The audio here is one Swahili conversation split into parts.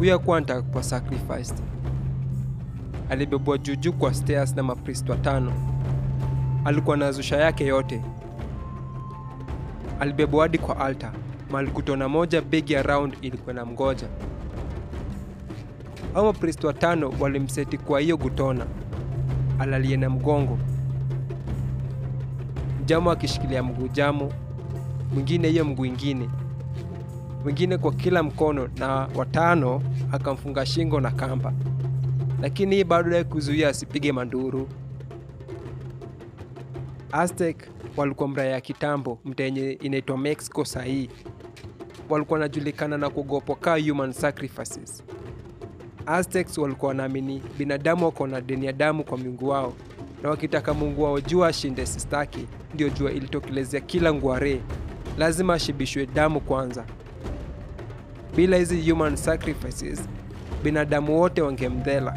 huyo akuwa anataka kuwa sacrificed alibebwa juujuu kwa stairs na mapriest watano alikuwa na zusha yake yote alibebwa hadi kwa altar mahali kutona moja big around ilikuwa na mgoja au mapriest watano walimseti kwa hiyo gutona alalie na mgongo jamu akishikilia mguu jamu mwingine hiyo mguu ingine mwingine kwa kila mkono na watano akamfunga shingo na kamba lakini hii bado ya kuzuia asipige manduru aztec walikuwa mraya ya kitambo mtenye inaitwa mexico sahii walikuwa wanajulikana na kuogopwa kaa human sacrifices aztecs walikuwa wanaamini binadamu wako na deni ya damu kwa miungu wao na wakitaka mungu wao jua ashinde sistaki ndio jua ilitokelezea kila ngware lazima ashibishwe damu kwanza bila hizi human sacrifices binadamu wote wangemdhela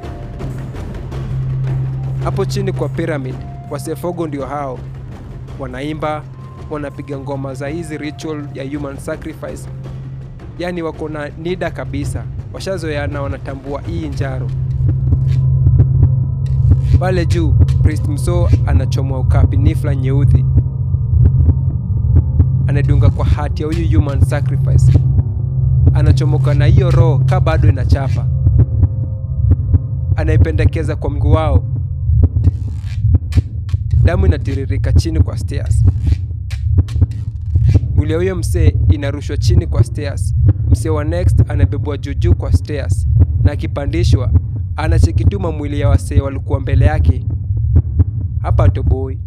hapo chini kwa pyramid wasefogo ndio hao wanaimba wanapiga ngoma za hizi ritual ya human sacrifice yaani wako na nida kabisa washazoeana wanatambua hii njaro pale juu priest mso anachomwa ukapi nifla nyeuthi anadunga kwa hati ya huyu human sacrifice anachomoka na hiyo roho ka bado inachapa anaipendekeza kwa mguu wao damu inatiririka chini kwa stairs mwili ya huyo msee inarushwa chini kwa stairs msee wa next anabebwa juujuu kwa stairs na akipandishwa anachekituma mwili ya wasee walikuwa mbele yake hapa toboi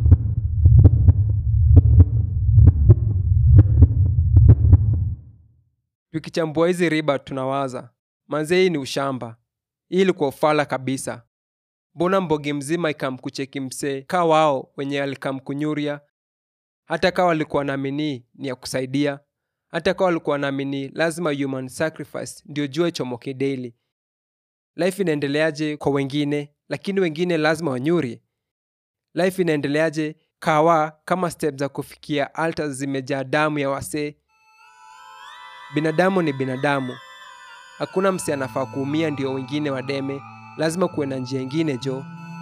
tukichambua hizi riba tunawaza manzee hii ni ushamba hii ilikuwa ufala kabisa mbona mbogi mzima ikamkucheki msee ka wao wenye alikamkunyuria hata kawa walikuwa naamini ni ya kusaidia hata kawa walikuwa naamini lazima human sacrifice ndio jua ichomoke daily life inaendeleaje kwa wengine lakini wengine lazima wanyuri life inaendeleaje kawa kama step za kufikia altars zimejaa damu ya wasee binadamu ni binadamu hakuna msi anafaa kuumia ndio wengine wademe lazima kuwe na njia ingine jo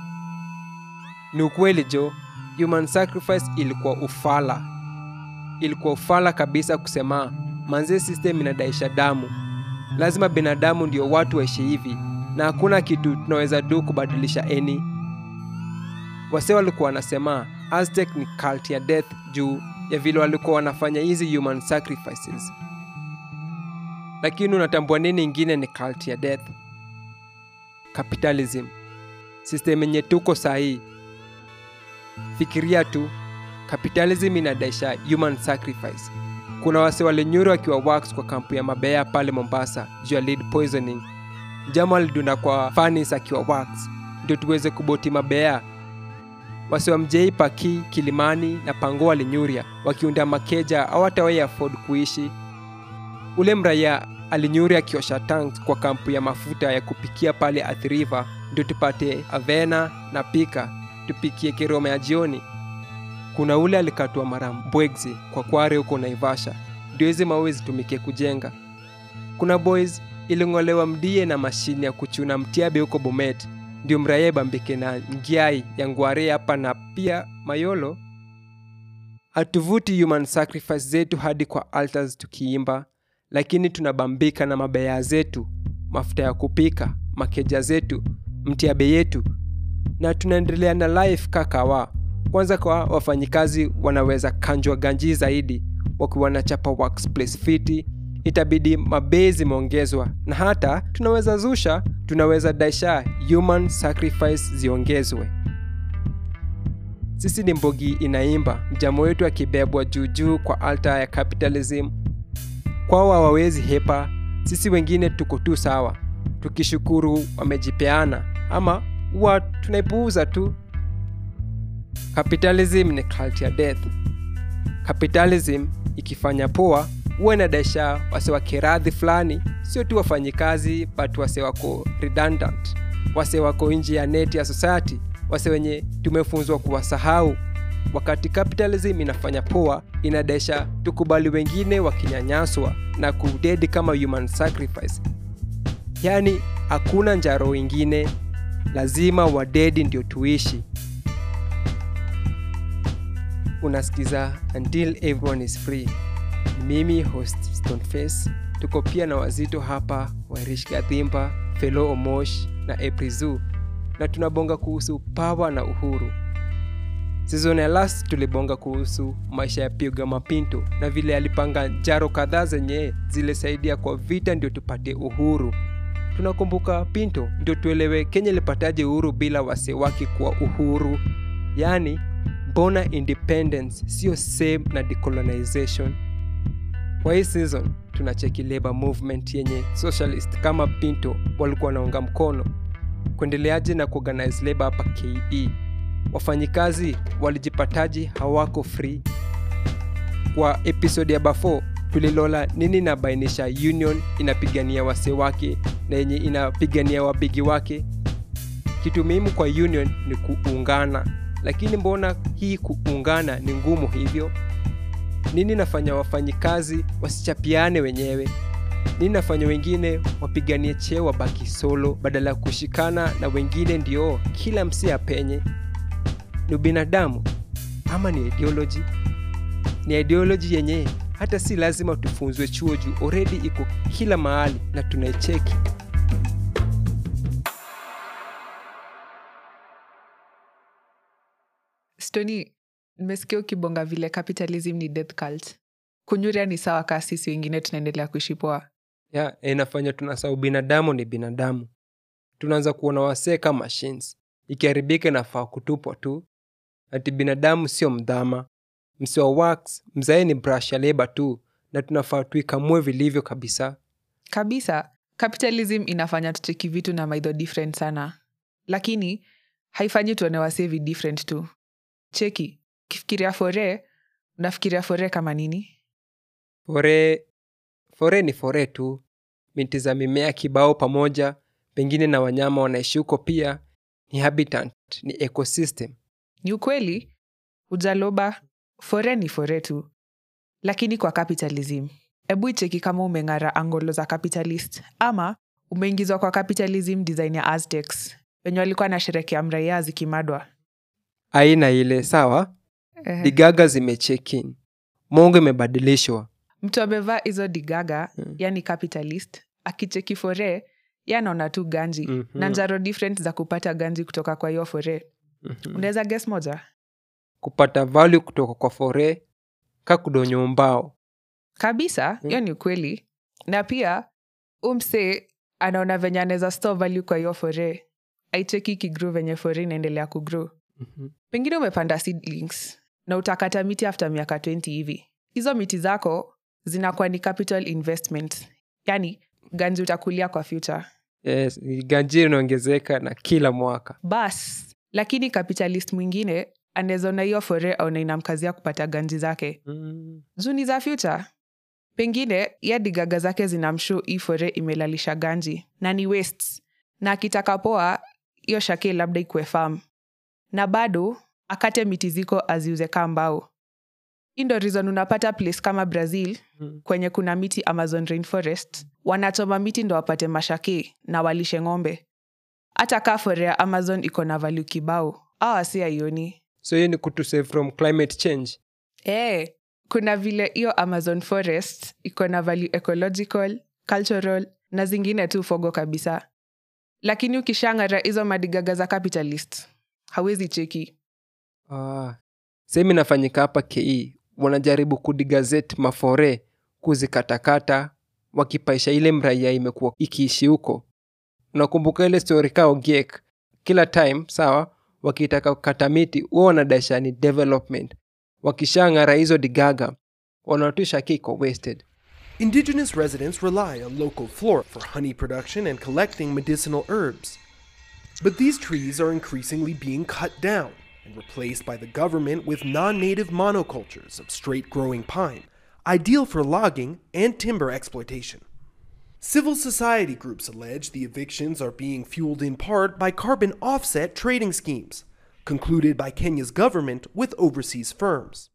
ni ukweli jo human sacrifice ilikuwa ufala ilikuwa ufala kabisa kusema manzee system inadaisha damu lazima binadamu ndio watu waishi hivi na hakuna kitu tunaweza du kubadilisha eni wase walikuwa wanasema aztec ni cult ya death juu ya vile walikuwa wanafanya hizi human sacrifices lakini unatambua nini ingine ni cult ya death capitalism system yenye tuko sahii fikiria tu capitalism inadaisha human sacrifice kuna wase walinyuri wakiwa wax kwa kampu ya mabea pale mombasa juu ya lead poisoning jamo alidunda kwa fanis akiwa wax ndio tuweze kuboti mabea wase wa mjei paki kilimani na pango walinyuria wakiunda makeja au hata wai afford kuishi ule mraya alinyuri akiosha tanks kwa kampu ya mafuta ya kupikia pale Athi River ndio tupate avena na pika tupikie kiroma ya jioni kuna ule alikatwa mara mbwegzi kwa kware huko naivasha ndio hizi mawe zitumike kujenga kuna boys iling'olewa mdie na mashini ya kuchuna mtiabe huko bomet ndio mraye bambike na ngiai ya ngware hapa na pia mayolo hatuvuti human sacrifice zetu hadi kwa altars tukiimba lakini tunabambika na mabaya zetu mafuta ya kupika makeja zetu mtiabe yetu na tunaendelea na life kakawa kwanza kwa wafanyikazi wanaweza kanjwa ganji zaidi wakiwa wanachapa workplace fiti itabidi mabei zimeongezwa na hata tunaweza zusha tunaweza daisha human sacrifice ziongezwe sisi ni mbogi inaimba mjamo wetu akibebwa juujuu kwa alta ya capitalism kwao hawawezi hepa sisi wengine tuko tu sawa tukishukuru wamejipeana ama huwa tunaipuuza tu capitalism ni cult ya death capitalism ikifanya poa huwa inadaisha wase wa kiradhi fulani sio tu wafanyikazi but wase wako redundant wase wako nje ya neti ya society wase wenye tumefunzwa kuwasahau wakati capitalism inafanya poa inadaisha tukubali wengine wakinyanyaswa na kudedi kama human sacrifice yaani hakuna njaro ingine lazima wadedi ndio tuishi unasikiza until everyone is free mimi host stoneface tuko pia na wazito hapa wairish gathimba felo omosh na eprizu na tunabonga kuhusu pawa na uhuru sizon ya last tulibonga kuhusu maisha ya piga mapinto na vile alipanga jaro kadhaa zenye zilisaidia kwa vita ndio tupate uhuru tunakumbuka pinto ndio tuelewe kenya ilipataje uhuru bila wase wake kwa uhuru yaani mbona independence sio same na decolonization kwa hii season tunacheki labor movement yenye socialist kama pinto walikuwa wanaunga mkono kuendeleaje na kuorganize labor hapa ke wafanyikazi walijipataji hawako free kwa episode ya bafo tulilola nini inabainisha union inapigania wase wake na yenye inapigania wabigi wake kitu muhimu kwa union ni kuungana lakini mbona hii kuungana ni ngumu hivyo nini nafanya wafanyikazi wasichapiane wenyewe nini nafanya wengine wapiganie cheo wabaki solo badala ya kushikana na wengine ndio kila msi apenye ni ubinadamu ama ni ideology ni ideology yenye hata si lazima tufunzwe chuo juu oredi iko kila mahali na tunaicheki stoni nimesikia ukibonga vile capitalism ni death cult kunyuria ni sawa kaa sisi wengine tunaendelea kuishi poa ya inafanya tunasahau binadamu ni binadamu tunaanza kuona wasee kama machines ikiharibika inafaa kutupwa tu ati binadamu sio mdhama msi wa wax mzae ni brush ya leba tu na tunafaa tuikamue vilivyo kabisa kabisa capitalism inafanya tucheki vitu na maidho different sana lakini haifanyi tuone wasevi different tu cheki ukifikiria fore unafikiria fore kama nini fore fore ni fore tu miti za mimea kibao pamoja pengine na wanyama wanaishi huko pia ni habitat ni ecosystem ni ukweli hujaloba fore ni fore tu lakini kwa capitalism hebu icheki kama umeng'ara angolo za capitalist ama umeingizwa kwa capitalism design ya aztecs wenye walikuwa na sherekea mraia zikimadwa aina ile sawa Ehe. digaga zimechekin mongo imebadilishwa mtu amevaa hizo digaga Mm. yani capitalist akicheki fore yanaona tu ganji Mhm. na njaro different za kupata ganji kutoka kwa hiyo fore Mhm. unaweza ges moja kupata value kutoka kwa fore kakudonyo mbao kabisa Mm. hiyo ni ukweli na pia umse anaona venye anaweza store value kwa hiyo fore aicheki kigru venye fore inaendelea kugru Mhm. pengine umepanda seedlings na utakata miti after miaka 20 hivi hizo miti zako zinakuwa ni capital investment yani ganji utakulia kwa future yes, ganji inaongezeka na kila mwaka bas lakini capitalist mwingine anawezaona hiyo fore aona inamkazia kupata ganji zake mm. juu ni za future pengine ya digaga zake zinamshu hii fore imelalisha ganji na ni wastes na akitaka poa hiyo shake labda ikue farm na bado akate miti ziko aziuze kaa mbao hii ndo reason unapata place kama brazil Mm. kwenye kuna miti amazon rainforest wanachoma miti ndo wapate mashake na walishe ng'ombe hata kaa fore ya amazon iko na value kibao awa si aioni so hiyo ni kutusave from climate change Eh, kuna vile hiyo amazon forest iko na value ecological cultural na zingine tu fogo kabisa lakini ukishangara hizo madigaga za capitalist hawezi cheki ah. sehemu inafanyika hapa ke wanajaribu kudigazet mafore kuzikatakata wakipaisha ile mraia imekuwa ikiishi huko unakumbuka ile story kao giek kila time sawa wakitaka kukata miti huwa wanadaisha ni development wakishang'ara hizo digaga wanatusha kiko wasted Indigenous residents rely on local flora for honey production and collecting medicinal herbs. But these trees are increasingly being cut down and replaced by the government with non native monocultures of straight growing pine, ideal for logging and timber exploitation. Civil society groups allege the evictions are being fueled in part by carbon offset trading schemes, concluded by Kenya's government with overseas firms.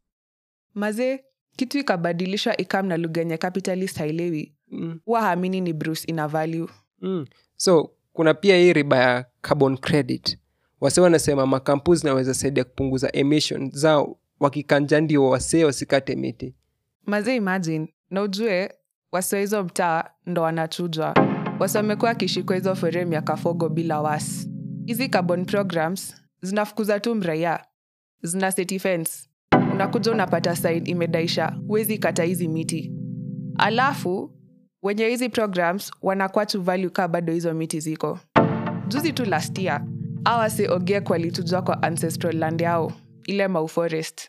maze kitu ikabadilishwa ikam na lugha yenye capitalist hailewi mm. huwa haamini ni bruce ina value mm. so kuna pia hii riba ya carbon credit wase wanasema makampuni zinaweza saidia kupunguza emission zao wakikanja ndio wasee wasikate miti mazee imagine na ujue wasi wa hizo mtaa ndo wanachujwa wasi wamekuwa akishikwa hizo fore miaka fogo bila wasi hizi carbon programs zinafukuza tu mraia zina city fence unakuja unapata side imedaisha huwezi kata hizi miti alafu wenye hizi programs wanakuwa tu value kaa bado hizo miti ziko juzi tu last year awase ogek walitujwa kwa ancestral land yao ile mau forest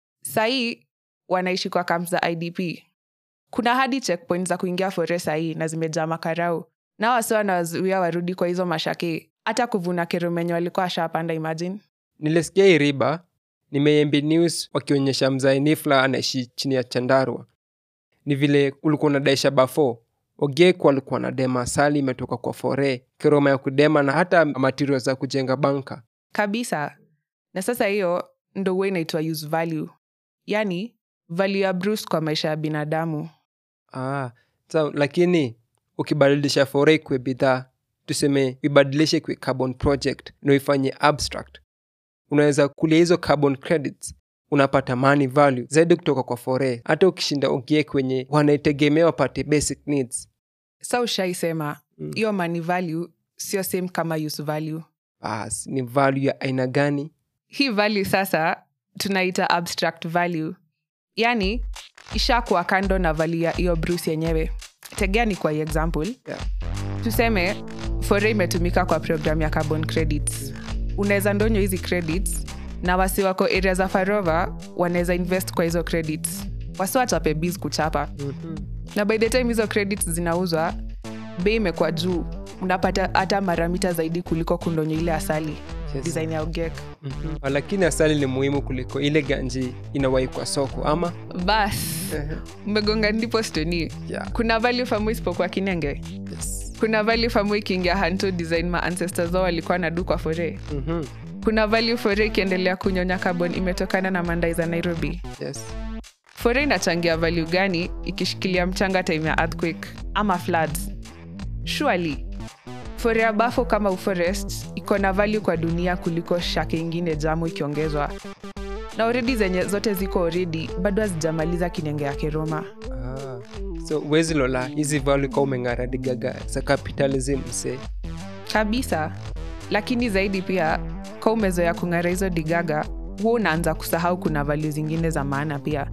sahii wanaishi kwa camp za idp kuna hadi checkpoint za kuingia forest sahii na zimejaa makarau na wase wanawazuia warudi kwa hizo mashake hata kuvuna kerumenye walikuwa ashapanda imagine nilisikia hii riba nimeyembi news wakionyesha mzae nifla anaishi chini ya chandarwa ni vile ulikuwa unadaisha bafo ogek walikuwa na dema asali imetoka kwa fore keroma ya kudema na hata material za kujenga banka kabisa na sasa hiyo ndo huwa inaitwa use value yaani value ya bruce kwa maisha ya binadamu ah, so, lakini ukibadilisha fore ikwe bidhaa tuseme ibadilishe kwe carbon project na uifanye abstract unaweza kulia hizo carbon credits unapata money value zaidi kutoka kwa fore hata ukishinda ugie kwenye wanaitegemea wapate basic needs sa ushaisema Mm. hiyo money value sio same kama use value bas ni value ya aina gani hii value sasa tunaita abstract value yaani ishakuwa kando na value ya hiyo bruce yenyewe tegea ni kwa hii example yeah. tuseme fore imetumika kwa program ya carbon credits unaweza ndonyo hizi credits na wasi wako area za farova wanaweza invest kwa hizo credits wasi wachape biz kuchapa mm-hmm. na by the time hizo credits zinauzwa bei imekuwa juu unapata hata mara mita zaidi kuliko kundonyo ile asali Yes. design ya ugek Mm-hmm. lakini asali ni muhimu kuliko ile ganji inawai kwa soko ama bas umegonga ndipo stoni yeah. kuna value famu isipokuwa kinenge yes. kuna value famu ikiingia hanto design ma ancestors wao walikuwa na du kwa fore mm-hmm. kuna value fore ikiendelea kunyonya carbon imetokana na mandai za nairobi yes. fore inachangia value gani ikishikilia mchanga time ya earthquake ama floods surely fore ya bafo kama uforest iko na value kwa dunia kuliko shake ingine jamu ikiongezwa na oredi zenye zote ziko oredi bado hazijamaliza kinenge ya keroma ah. so uwezi lola hizi value ka umeng'ara digaga za capitalism msee kabisa lakini zaidi pia ka umezoea kung'ara hizo digaga huwa unaanza kusahau kuna value zingine za maana pia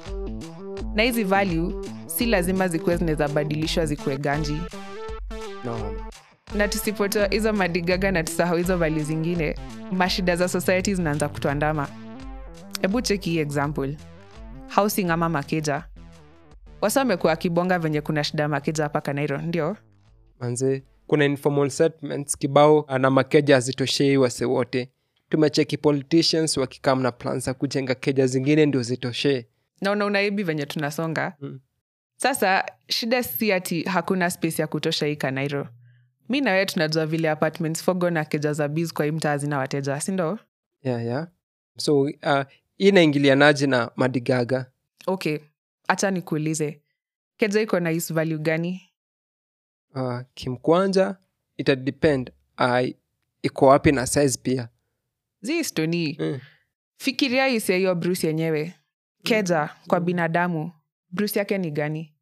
na hizi value si lazima zikuwe zinaweza badilishwa zikuwe ganji no. na tusipotoa hizo madigaga na tusahau hizo value zingine mashida za society zinaanza kutuandama hebu cheki hii example housing ama makeja wasa wamekuwa wakibonga venye kuna shida ya makeja hapa kanairo ndio manze kuna informal settlements kibao na makeja hazitoshei wase wote tumecheki politicians wakikam na plan za kujenga keja zingine ndio zitoshee na unaona hivi venye tunasonga Mm. sasa shida si ati hakuna space ya kutosha hii kanairo mi na wewe tunajua vile apartments fogo na keja za biz kwa hii mtaa hazina wateja sindo yeah, yeah. so uh, hii inaingilianaje na madigaga okay hacha nikuulize keja iko na use value gani uh, kimkwanja itadepend uh, iko wapi na size pia zi stoni mm. fikiria use hiyo bruce yenyewe keja kwa binadamu bruce yake ni gani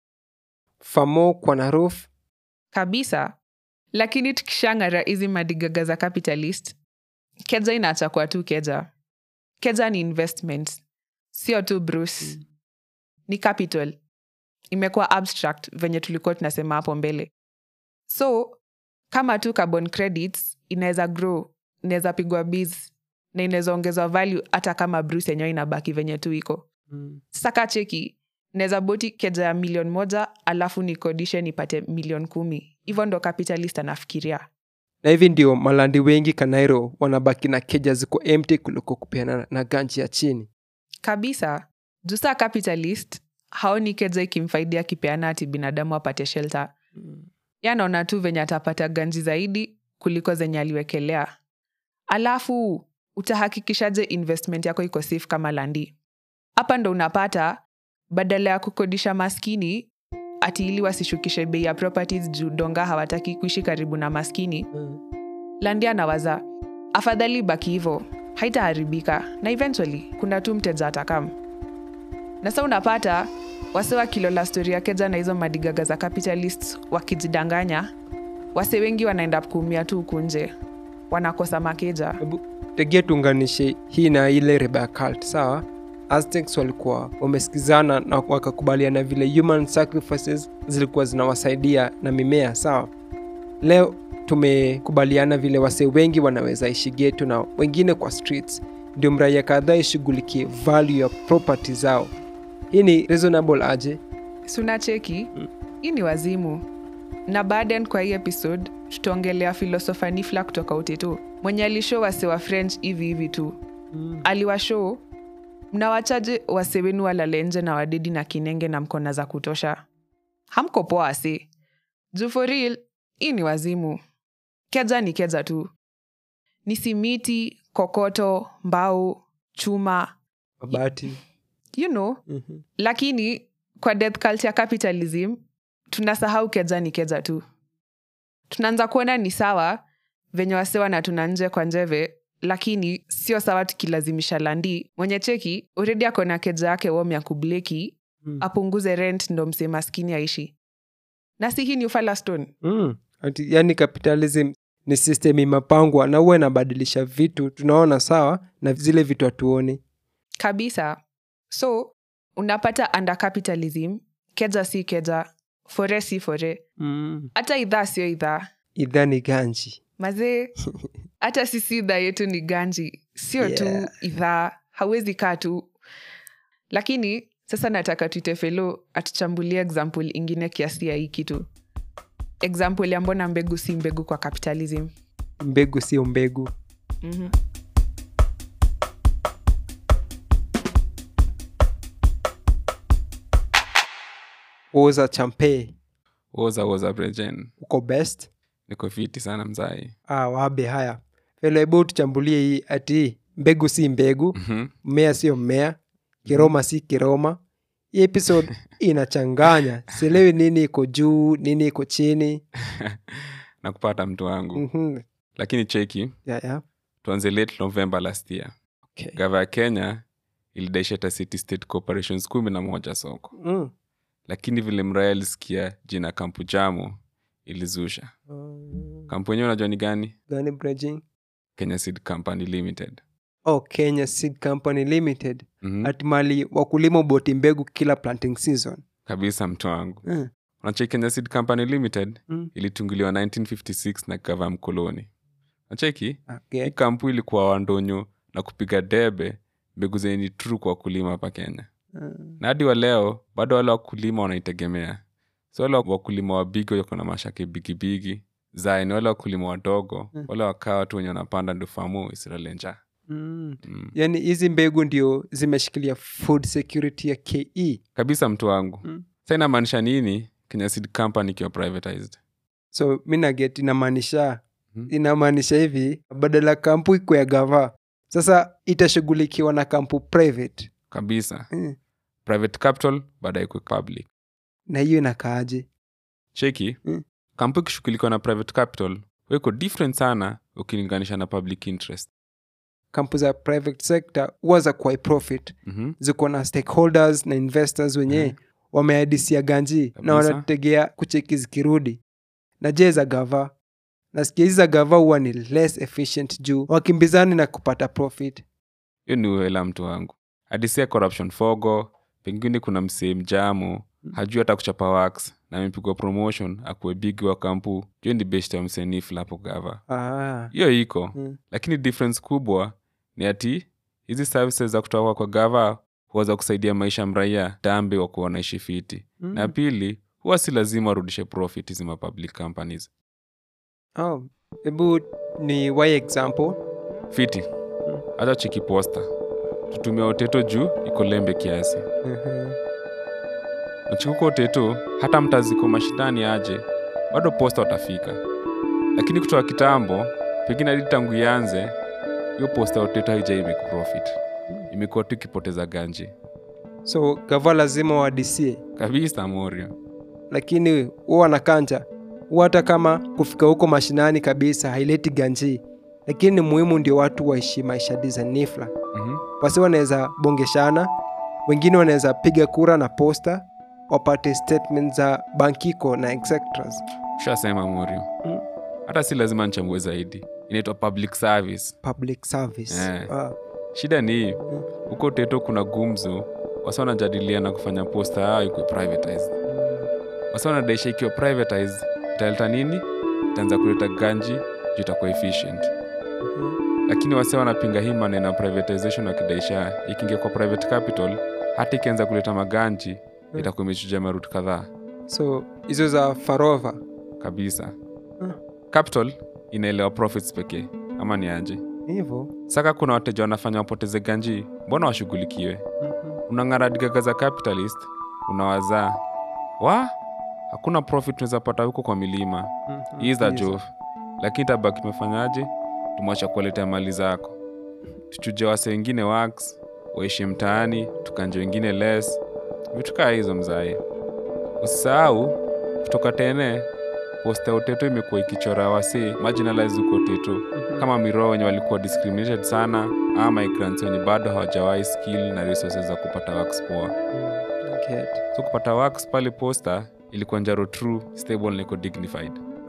famo kwa na roof kabisa lakini tukishang'ara hizi madigaga za capitalist keja inaacha kuwa tu keja keja ni investment sio tu bruce Mm. ni capital imekuwa abstract venye tulikuwa tunasema hapo mbele so kama tu carbon credits inaweza grow inaweza pigwa biz na inaweza ongezwa value hata kama bruce yenyewe inabaki venye tu iko mm. sasa ka cheki naweza boti keja ya milioni moja alafu nikodishe nipate milioni kumi hivyo ndo capitalist anafikiria na hivi ndio malandi wengi kanairo wanabaki na keja ziko empty kuliko kupeana na ganji ya chini kabisa juu saa capitalist haoni keja ikimfaidia akipeana ati binadamu apate shelter yanaona tu venye atapata ganji zaidi kuliko zenye aliwekelea alafu utahakikishaje investment yako iko safe kama landi hapa ndo unapata badala ya kukodisha maskini ati ili wasishukishe bei ya properties juu donga hawataki kuishi karibu na maskini landia na waza afadhali baki hivo haitaharibika na eventually kuna tu mteja atakam na sa unapata wase wakilola stori ya keja na hizo madigaga za capitalist wakijidanganya wase wengi wanaenda kuumia tu huku nje wanakosa makeja Hebu tegea tuunganishe hii na ile rebel cult sawa aztecs walikuwa wamesikizana na wakakubaliana vile human sacrifices zilikuwa zinawasaidia na mimea sawa leo tumekubaliana vile wasee wengi wanaweza ishi getu na wengine kwa streets ndio mraia kadhaa ishughulikie value ya property zao hii ni reasonable aje suna cheki hii ni wazimu na baden kwa hii episode tutaongelea filosofa nifla kutoka utetu mwenye alishow wase wa french hivi hivi tu aliwashow mnawachaje wase wenu walale nje na wadedi na kinenge na mkona za kutosha hamko poa ase juu for real hii ni wazimu keja ni keja tu ni simiti kokoto mbao chuma mabati you know Mhm. lakini kwa death cult ya capitalism tunasahau keja ni keja tu tunaanza kuona ni sawa venye wasewa na tuna nje kwa njeve lakini sio sawa tukilazimisha landi mwenye cheki uredi ako na keja yake wom ya kubleki Mm. apunguze rent ndo msee maskini aishi na si hii ni ufalastone Mm. Ati, yani capitalism ni system imepangwa na huwa inabadilisha vitu tunaona sawa na zile vitu hatuoni kabisa so unapata under capitalism keja si keja fore si fore mm. hata idhaa sio idhaa idhaa ni ganji mazee hata sisi idhaa yetu ni ganji sio Yeah. tu idhaa hauwezi kaa tu lakini sasa nataka tuite felo atuchambulie example ingine kiasi ya hii kitu example ya mbona mbegu si mbegu kwa capitalism mbegu sio mbegu mm-hmm. oza champe woza woza brejen uko best niko fiti sana mzai ah, wabe haya felo hebu tuchambulie hii ati mbegu si mbegu Mhm. mmea sio mmea kiroma si kiroma hii episode inachanganya sielewi nini iko juu nini iko chini na kupata mtu wangu Mhm. lakini cheki ya, ya. tuanze late november last year Okay. gava ya kenya ilidaisheta city state corporations kumi na moja soko Mm. lakini vile mraya alisikia jina kampu jamo ilizusha Mm. kampu yenyewe unajua ni gani gani bridging kenya seed company limited oh, kenya seed company limited Mhm. ati mali wakulima boti mbegu kila planting season kabisa mtu wangu mm. unacheki kenya seed company limited Mm. ilitunguliwa 1956 na gava mkoloni nacheki okay. hii kampu ilikuwa wandonyo na kupiga debe mbegu zenye ni true kwa wakulima hapa kenya Mm. na hadi wa leo bado wale wakulima wanaitegemea so wale wakulima wabigi wako na mashake bigibigi zai ni wale wakulima wadogo Mm. wale wakaa watu wenye wanapanda ndo famu isilalenja Mm. mm. yaani hizi mbegu ndio zimeshikilia food security ya ke kabisa mtu wangu Mm. sa inamaanisha nini kenya seed company ikiwa privatized so mi naget inamaanisha Mhm. inamaanisha hivi badala kampu iko ya gava sasa itashughulikiwa na kampu private kabisa mm. private capital baadaye ikwe public na hiyo inakaaje cheki Mm. kampu ikishughulikiwa na private capital weko different sana ukilinganisha na public interest kampu za private sector huwa za kuwai profit mm-hmm. ziko na stakeholders na investors wenyewe Mhm. wameadisia ganji na Kabisa. wanategea kucheki zikirudi na je za gava nasikia hizi za gava huwa ni less efficient juu wakimbizani na kupata profit hiyo ni uela mtu wangu adisia corruption fogo pengine kuna msee mjamo hajui hata kuchapa wax na amepigwa promotion akuwe bigi wa kampu hiyo ni best ya msenifla hapo gava ah. hiyo iko mm. lakini difference kubwa ni ati hizi services za kutoka kwa gava huweza kusaidia maisha ya mraia dambe wa kuwa wanaishi fiti Mm. na pili huwa si lazima warudishe profit hizi ma public companies oh. hebu ni why example fiti hata chiki posta tutumia oteto juu iko lembe kiasi Mhm. nachikuka oteto hata mtaziko mashindani aje bado posta watafika lakini kutoka kitambo pengine hadi tangu ianze hiyo posta ya oteto haijai make profit imekuwa tu ikipoteza ganji so gava lazima wadisie kabisa morio lakini huwa wanakanja huwa hata kama kufika huko mashinani kabisa haileti ganji lakini ni muhimu ndio watu waishi maisha disanifla Mhm. wasi wanaweza bongeshana wengine wanaweza piga kura na posta wapate statement za bankiko na exectras ushasema morio Mm. hata si lazima nichambue zaidi inaitwa public service public service Eh. Ah, shida ni hii huko teto kuna gumzo wasa wanajadiliana kufanya posta yao ikuwe privatized wasa wanadaisha ikiwa privatized italeta nini itaanza kuleta ganji juu itakuwa efficient mhm. lakini wase wanapinga hii maneno ya privatization wakidaisha ikiingia kwa private capital hata ikianza kuleta maganji itakuwa imechuja maruti kadhaa so hizo za farova kabisa Hmm. capital inaelewa profits pekee ama ni aje hivyo saka kuna wateja wanafanya wapoteze ganji mbona washughulikiwe unang'ara digaga za capitalist unawazaa wa hakuna profit tunaweza pata huko kwa milima hii za jof lakini tabaki tumefanyaje tumwacha kuwaletea mali zako tuchuje wase wengine wax waishi mtaani tukanje wengine les vitu kaa hizo mzae usisahau kutoka tene posta ya uteto imekuwa ikichora wase marginalized huko teto kama miroo wenye walikuwa discriminated sana ama migrants wenye bado hawajawahi skill na resources za kupata works poa so kupata works pale posta ilikuwa njaro true stable na iko dignified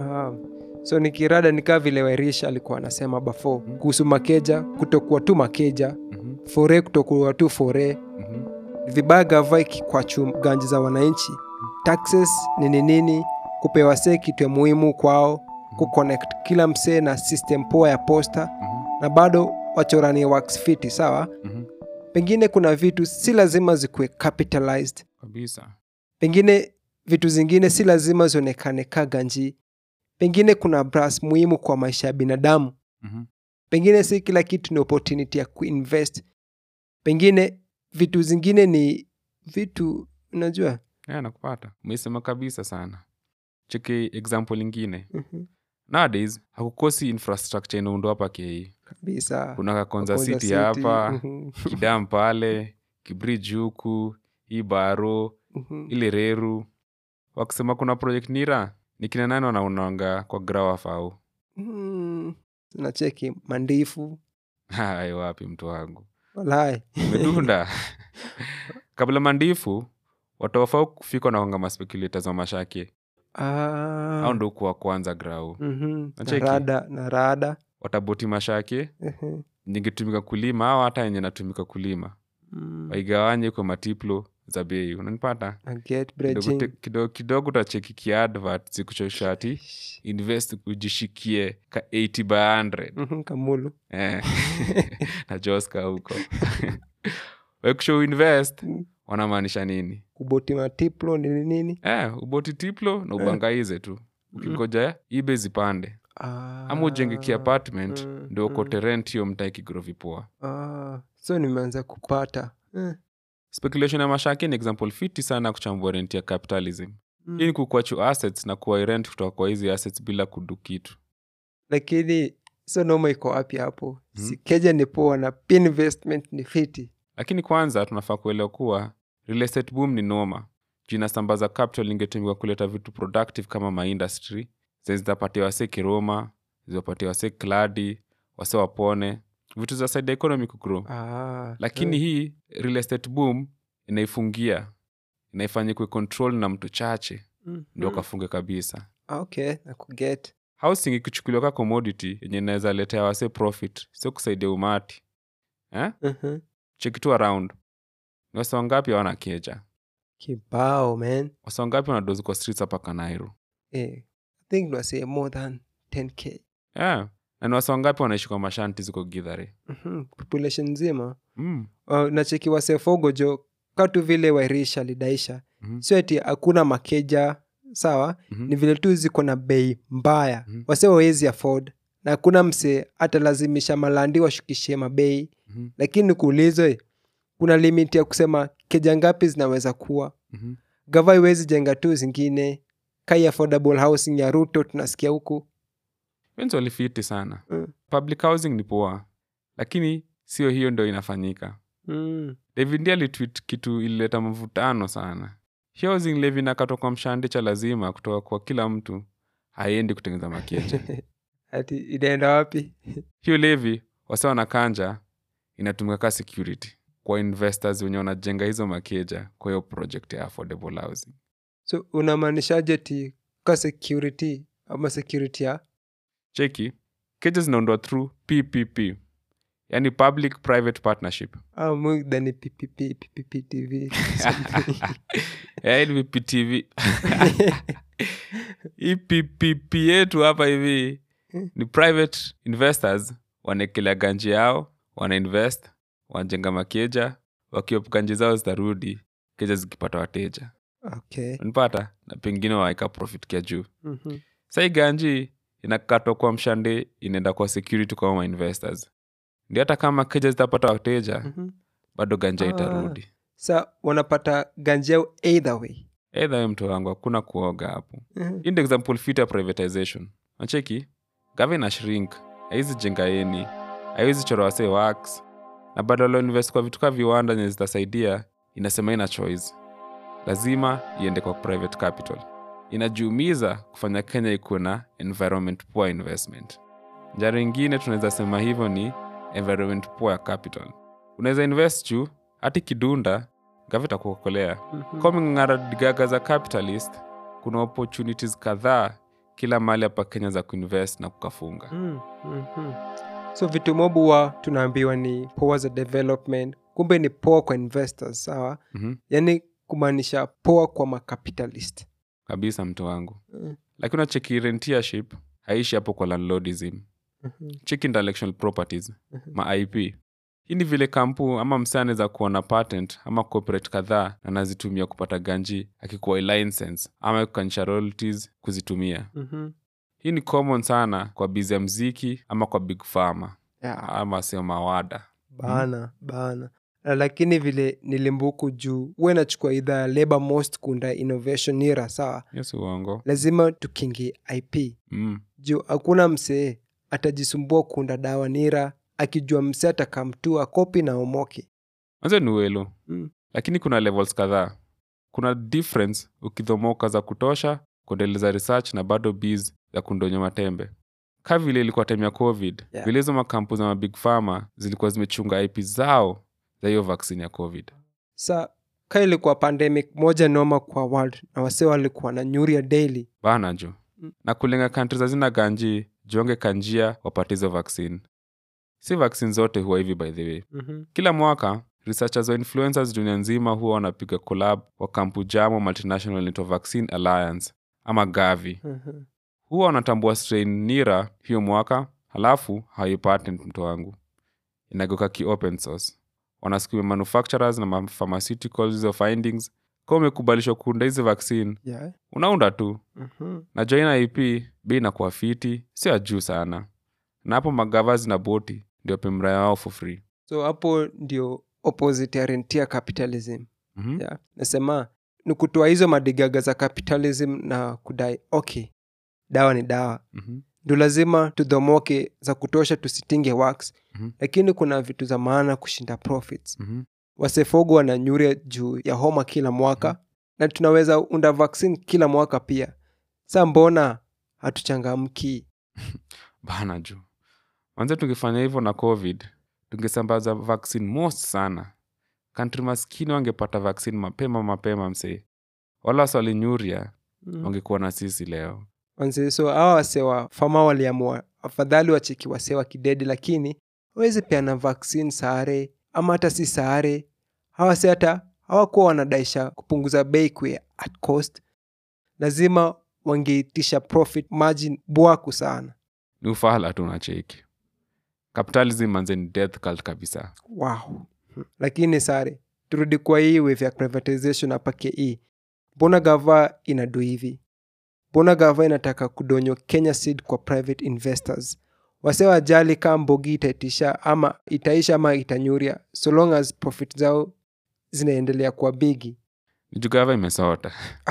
so nikirada nikaa vile wairisha alikuwa anasema bafo kuhusu makeja kutokuwa tu makeja Mhm, fore kutokuwa tu fore mhm, vibaya gava ikikwachu ganji za wananchi taxes nini nini kupewa see kitu ya muhimu kwao kuconnect kila msee na system poa ya posta mhm, na bado wachorani works fiti sawa mhm. pengine kuna vitu si lazima zikuwe capitalized kabisa pengine vitu zingine si lazima zionekane ka ganji pengine kuna bras muhimu kwa maisha ya binadamu Mhm, pengine si kila kitu ni opportunity ya kuinvest pengine vitu zingine ni vitu unajua yeah, nakupata umeisema kabisa sana cheki example ingine Mhm. nowadays hakukosi infrastructure inaundwa hapa kei kabisa kuna kakonza Konza city City, hapa mhm, kidam pale kibridge huku hii baro mhm. ile reru wakisema kuna project nira ni kina nani wanaunanga kwa grawafau Mm, nacheki mandifu hai wapi mtu wangu walai medunda kabla mandifu watawafau kufika wanaonga maspekulators wa mashake Ah, au ndo kuwa kwanza grau mhm, na Nacheki. rada na rada wataboti mashake ehe, ningetumika kulima au hata yenye natumika kulima mm, waigawanye kwa matiplo za bei unanipata na get kidogo, bridging. te- kidogo, kidogo utacheki kiadvert zikuchoshati invest ujishikie ka 80 by 100 Mhm, kamulu eh. na joska huko wekusho invest Mm. wanamaanisha nini kuboti matiplo nini nini eh, uboti tiplo na ubangaize tu ukingoja ibe zipande Ah, ama ujenge kiapartment mm, ndio mm. ukote rent hiyo mtaa kigrovi poa ah, so nimeanza kupata eh, speculation ya mashaki ni example fiti sana ya kuchambua rent ya capitalism mm. hii ni kukwachu assets na kuwai rent kutoka kwa hizi assets bila kudu kitu lakini so noma iko wapi hapo Mhm. si keja ni poa na pia investment ni fiti lakini kwanza tunafaa kuelewa kuwa real estate boom ni noma juu inasambaza capital ingetumiwa kuleta vitu productive kama maindustry zenye zitapatia wase kiroma ziwapatia wase kladi wase wapone vitu za side economy kugrow ah, lakini eh, hii real estate boom inaifungia inaifanya kwe control na mtu chache mm, ndio mm. kafunge kabisa Ah, okay na kuget housing ikichukuliwa ka commodity yenye inaweza letea wase profit sio kusaidia umati eh? Mhm. check tu around ni wase wangapi hawana keja kibao man wase wangapi wanadozi kwa streets hapa kanairo eh, i think nasay more than 10k yeah. na ni wase wangapi wanaishi kwa mashanti ziko gidhare Mhm, population nzima mm. uh, nacheki wasefogo jo katu vile wairisha lidaisha Mhm. sio ati hakuna makeja sawa Mhm. ni vile tu ziko na bei mbaya Mhm. wase wawezi afford na hakuna mse atalazimisha malandi washukishie mabei Mhm. lakini nikuulizwe kuna limit ya kusema keja ngapi zinaweza kuwa Mhm. gava iwezi jenga tu zingine kai affordable housing ya ruto tunasikia huku wenzi walifiti sana Mm. public housing ni poa lakini sio hiyo ndo inafanyika mm. david ndi alitwit kitu ilileta mvutano sana Hiyo housing levy inakatwa kwa mshande cha lazima kutoka kwa kila mtu haiendi kutengeneza makeja ati inaenda wapi hiyo levy wasa wanakanja inatumika ka security kwa investors wenye wanajenga hizo makeja kwa hiyo project ya affordable housing so unamaanishaje ti ka security ama security ya cheki keja zinaundwa through ppp yani public private partnership ah, mudhani ppp ppp tv yaani pptv hii ppp yetu hapa hivi ni private investors wanaekelea ganji yao wanainvest wanajenga makeja wakiop ganji zao zitarudi keja zikipata wateja okay unipata na pengine waeka profit kia juu Mhm. sai ganji inakatwa kwa mshande inaenda kwa security kwa ma investors ndio hata kama keja zitapata wateja Mhm. bado ganja Ah. itarudi sa wanapata ganjeo either way eidha we mtu wangu hakuna kuoga hapo Mhm. hii ndio example fit ya privatization nacheki gava ina shrink haizi jenga eni haiwezi chora wasee wax na badala invest kwa vitu kaa viwanda zenye zitasaidia inasema ina choice lazima iende kwa private capital inajiumiza kufanya kenya ikuwe na environment poor investment njara ingine tunaweza sema hivyo ni environment poor capital unaweza invest juu hati kidunda gava itakuokolea Mhm. kwa ming'ara digaga za capitalist kuna opportunities kadhaa kila mahali hapa kenya za kuinvest na kukafunga Mm, mhm. so vitu mobu wa tunaambiwa ni poa za development kumbe ni poa kwa investors sawa mm-hmm. yaani kumaanisha poa kwa macapitalist kabisa mtu wangu Mm. lakini unacheki rentiership haishi hapo kwa landlordism Mhm. cheki intellectual properties ma ip hii ni vile kampu ama msane za kuwa na patent ama corporate kadhaa na nazitumia kupata ganji akikuwa license ama kukanisha royalties kuzitumia Mhm. hii ni common sana kwa bizi ya mziki ama kwa big pharma Yeah. ama sio mawada bana bana Na lakini vile nilimbuku juu huwa inachukua idhaa ya labor most kunda innovation nira sawa yes uongo lazima tukingi ip mm. juu hakuna msee atajisumbua kunda dawa nira akijua msee atakamtua kopi na omoki manze ni welo Mm. lakini kuna levels kadhaa kuna difference ukidhomoka za kutosha kuendeleza research na bado bs za kundonya matembe ka vile ilikuwa time ya covid Yeah. vile hizo makampu za mabig pharma zilikuwa zimechunga ip zao za hiyo vaccine ya covid sa ka ilikuwa pandemic moja noma kwa world na wasee walikuwa na nyuri ya daily bana jo Mm. na kulenga kantri zazina ganji jonge kanjia wapate hizo vaccine si vaccine zote huwa hivi by the way mm-hmm. kila mwaka researchers wa influencers dunia nzima huwa wanapiga collab wa kampu jamo multinational inaitwa vaccine alliance ama gavi Mm-hmm. huwa wanatambua strain nira hiyo mwaka halafu hawaipatent mto wangu inagoka ki open source wanasukuma manufacturers na mapharmaceuticals hizo findings ka umekubalishwa kuunda hizi vaccine yeah. unaunda tu mm-hmm. na joina ip bei inakuwa fiti sio ya juu sana na hapo magavas na boti ndio pemraya wao for free so hapo ndio opposite ya rentia capitalism mm-hmm. yeah. nasema ni kutoa hizo madigaga za capitalism na kudai okay dawa ni dawa Mm-hmm. ndio lazima tudhomoke za kutosha tusitinge wax Mhm. lakini kuna vitu za maana kushinda profits Mm-hmm. wasefogo wananyuria juu ya homa kila mwaka na tunaweza unda vaccine kila mwaka pia sa mbona hatuchangamki bana juu manze tungefanya hivyo na covid tungesambaza vaccine most sana kantri maskini wangepata vaccine mapema mapema msee wala waswalinyuria mm. wangekuwa na sisi leo Wanze- so hawa wase wa fama waliamua afadhali wacheki wase wa kidedi lakini wawezi peana vaccine sare ama hata si sare hawa se hata hawakuwa wanadaisha kupunguza bei kwe at cost lazima wangeitisha profit margin bwaku sana ni ufahala tu nacheki capitalism manze ni death cult kabisa wow lakini sare turudi kwa hii wave ya privatization hapa ke mbona gava inadu hivi mbona gava inataka kudonyo kenya seed kwa private investors wase wajali kaa mbogi itaitisha ama itaisha ama itanyuria so long as profit zao zinaendelea kwa bigi nijugava imesota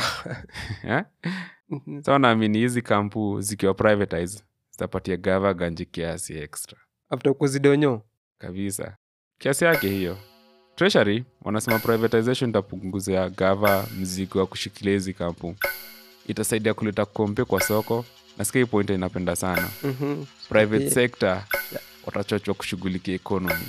Eh? Mhm. sa naamini hizi kampu zikiwa privatize zitapatia gava ganji kiasi extra after kuzidonyo kabisa kiasi yake hiyo treasury wanasema privatization itapunguzia gava mzigo wa kushikilia hizi kampu itasaidia kuleta kompe kwa soko nasikia hii point inapenda sana Mhm. private Yeah. sector watachochwa kushughulikia economy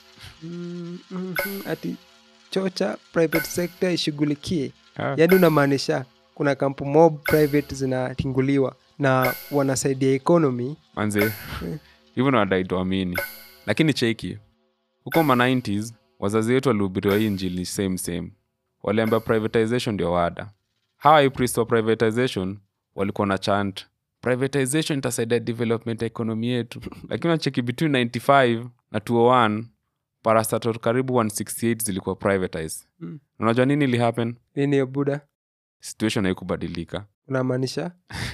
Mm, mhm. ati chocha private sector ishughulikie Ah. yaani unamaanisha kuna kampu mob private zinatinguliwa na wanasaidia economy manze hivyo na wadai tuamini lakini cheki huko ma 90s wazazi wetu walihubiriwa hii njili same same waliambia privatization ndio wada hawa ipriest wa privatization walikuwa na chant privatization itasaidia development ya ekonomi yetu lakini nacheki between 95 na 201 parastatal karibu 168 zilikuwa privatized Mm. unajua nini ili happen nini hiyo buda situation haikubadilika unamaanisha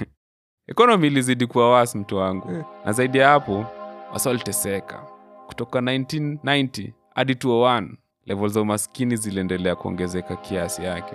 ekonomi ilizidi kuwa wasi mtu wangu Eh. na zaidi ya hapo wasa waliteseka kutoka 1990 hadi 201 level za umaskini ziliendelea kuongezeka kiasi yake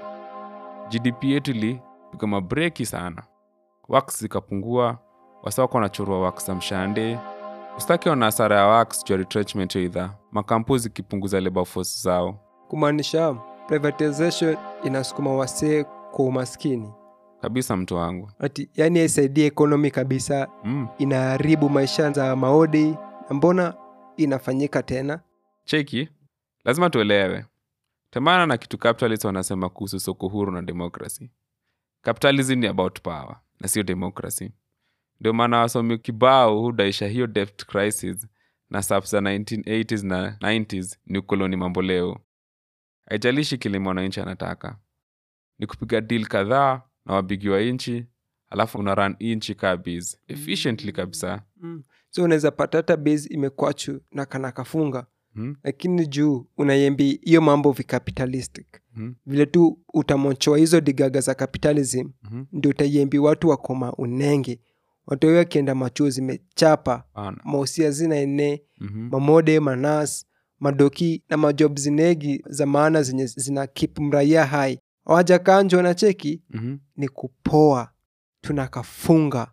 gdp yetu ilipiga mabreki sana wax zikapungua wasa wako wanachorwa wax za mshande ustaki wana hasara ya wax juu ya retrenchment ya idhaa makampu zikipunguza labor force zao kumaanisha privatization inasukuma wasee kwa umaskini kabisa mtu wangu ati yani haisaidii economy kabisa mm. inaharibu maisha za maodi na mbona inafanyika tena cheki lazima tuelewe temana na kitu capitalist wanasema kuhusu soko huru na democracy capitalism ni about power na sio democracy ndio maana wasomi kibao hudaisha hiyo debt crisis na sap za 1980s na 90s ni ukoloni mambo leo haijalishi kile mwananchi anataka ni kupiga deal kadhaa na wabigi wa nchi alafu una run inchi kabis efficiently kabisa mm. so unaweza pata hata base imekwachu na kana kafunga hmm? lakini juu unaiembi hiyo mambo vicapitalistic Hmm? vile tu utamonchoa hizo digaga za capitalism Mhm. ndio utaiembi watu wakoma unenge watu wao wakienda machuo zimechapa Bana. mausia zina ene Mhm. mamode manas madoki na majob zinegi za maana zenye zina kip mraia hai awajakanjwa na cheki Mhm. ni kupoa tunakafunga